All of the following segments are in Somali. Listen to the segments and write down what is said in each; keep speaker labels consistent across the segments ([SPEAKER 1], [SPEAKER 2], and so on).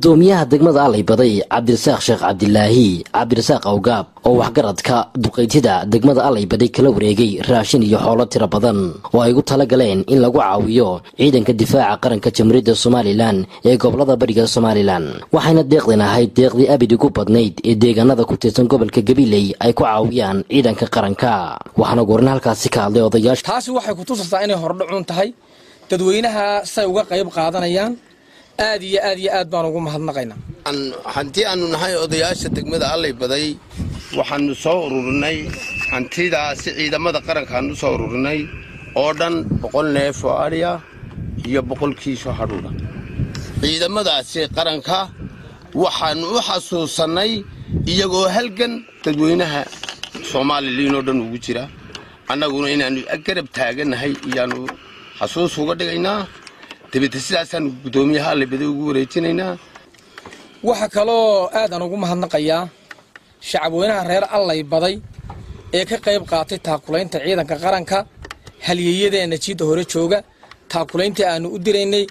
[SPEAKER 1] gudoomiyaha degmada allay baday cabdirasaaq sheekh cabdilaahi cabdirasaaq awgaab oo waxgaradka duqaytida degmada allay baday kala wareegay raashin iyo xoolo tiro badan oo ay ugu tala galeen in lagu caawiyo ciidanka difaaca qaranka jamhuuriyadda somalilan ee gobolada bariga somalilan waxayna deeqdan ahayd deeqdii abid ugu badnayd ee deegaanada ku tirsan gobolka gabiley ay ku caawiyaan ciidanka qaranka waxaana goorna halkaasi ka hadlay odayaasha
[SPEAKER 2] taasi waxay ku tusaysaa inay hordhacuun tahay dadweynaha say uga qayb qaadanayaan aad iyo aad iyo aad baan ugu mahadnaqaynaa
[SPEAKER 3] hanti aanu nahay odayaasha degmada allay baday waxaanu soo ururinay hantidaasi ciidamada qarankaanu soo ururinay oo dhan boqol neef oo adhiya iyo boqol kiisoo hadhuudha ciidamadaasi qaranka waxaanu u xasuusannay iyagoo halgan dadweynaha soomaaliliin oo dhan ugu jira annaguna inaannu garab taagannahay iyaanu xasuus uga dhigaynaa dabeete sidaasaanu guddoomiyaha allabada ugu wareejinaynaa
[SPEAKER 2] waxaa kaloo aadaan ugu mahadnaqayaa shacabweynaha reer allay baday ee ka qayb qaatay taakulaynta ciidanka qaranka halyeeyadeenna jiidda hore jooga taakulayntii aanu u diraynay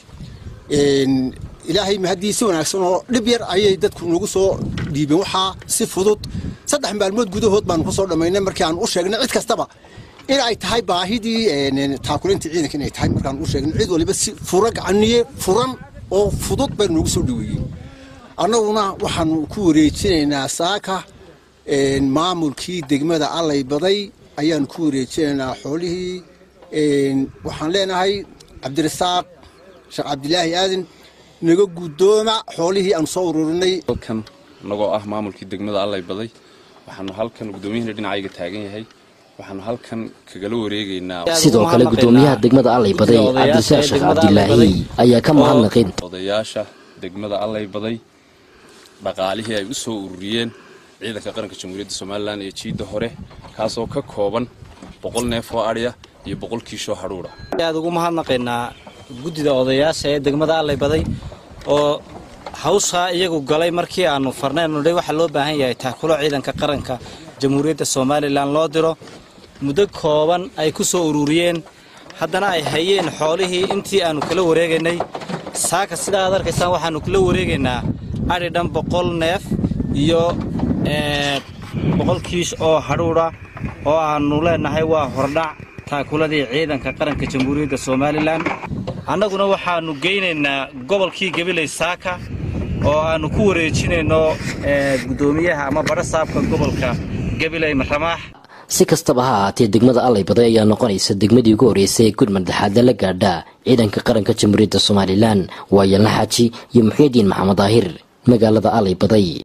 [SPEAKER 4] ilaahay mahadii si wanaagsan oo dhib yar ayay dadku nagu soo dhiibeen waxaa si fudud saddex maalmood gudahood baanu ku soo dhammaynay markii aan u sheegnay cid kastaba in ay tahay baahidii taakulinta ciidanka inay tahay markaan u sheegnay cid waliba si fura gacaniye furan oo fudud bay noogu soo dhaweeyeen annaguna waxaanu ku wareejinaynaa saaka maamulkii degmada allay baday ayaanu ku wareejinaynaa xoolihii waxaan leenahay cabdirasaaq sheekh cabdilaahi aadan naga guddooma xoolihii aanu soo ururinay
[SPEAKER 5] halkan anagoo ah maamulkii degmada allay baday waxaanu halkan gudoomiyahana dhinacayga taagan yahay waxaanu halkan kagala wareegaynaa
[SPEAKER 1] sidoo kale gudoomiyaha degmada allay baday cabdirasaaq sheekh cabdilaahi ayaa ka mahadnaqin
[SPEAKER 5] odayaasha degmada allay baday dhaqaalihii ay u soo ururiyeen ciidanka qaranka jamhuuriyadda somalilan ee jiidda hore kaasoo ka kooban boqol neef oo adhiya iyo boqol kiishoo hadhuudha
[SPEAKER 6] aad ugu mahadnaqaynaa guddida odayaasha ee degmada allay baday oo hawshaa iyagu galay markii aanu farnaynu nidhay waxaa loo baahan yahay taakulo ciidanka qaranka jamhuuriyadda somalilan loo diro muddo kooban ay ku soo ururiyeen haddana ay hayeen xoolihii intii aannu kala wareegaynay saaka sidaa ad arkaysaan waxaannu kala wareegaynaa adhi dhan boqol neef iyo boqol kiish oo hadhuudha oo aannu leennahay waa hordhac taakuladii ciidanka qaranka jamhuuriyadda somalilan annaguna waxaannu geynaynaa gobolkii gabiley saaka oo aannu ku wareejinayno guddoomiyaha ama badho saabka gobolka gabiley ramaax
[SPEAKER 1] si kastaba ha ahaatee degmada allay baday ayaa noqonaysa degmadii ugu horreysay ee gud madaxaadda la gaadha ciidanka qaranka jamhuuriyadda somalilan waa yalna xaaji iyo muxiidiin maxamed daahir magaalada allay baday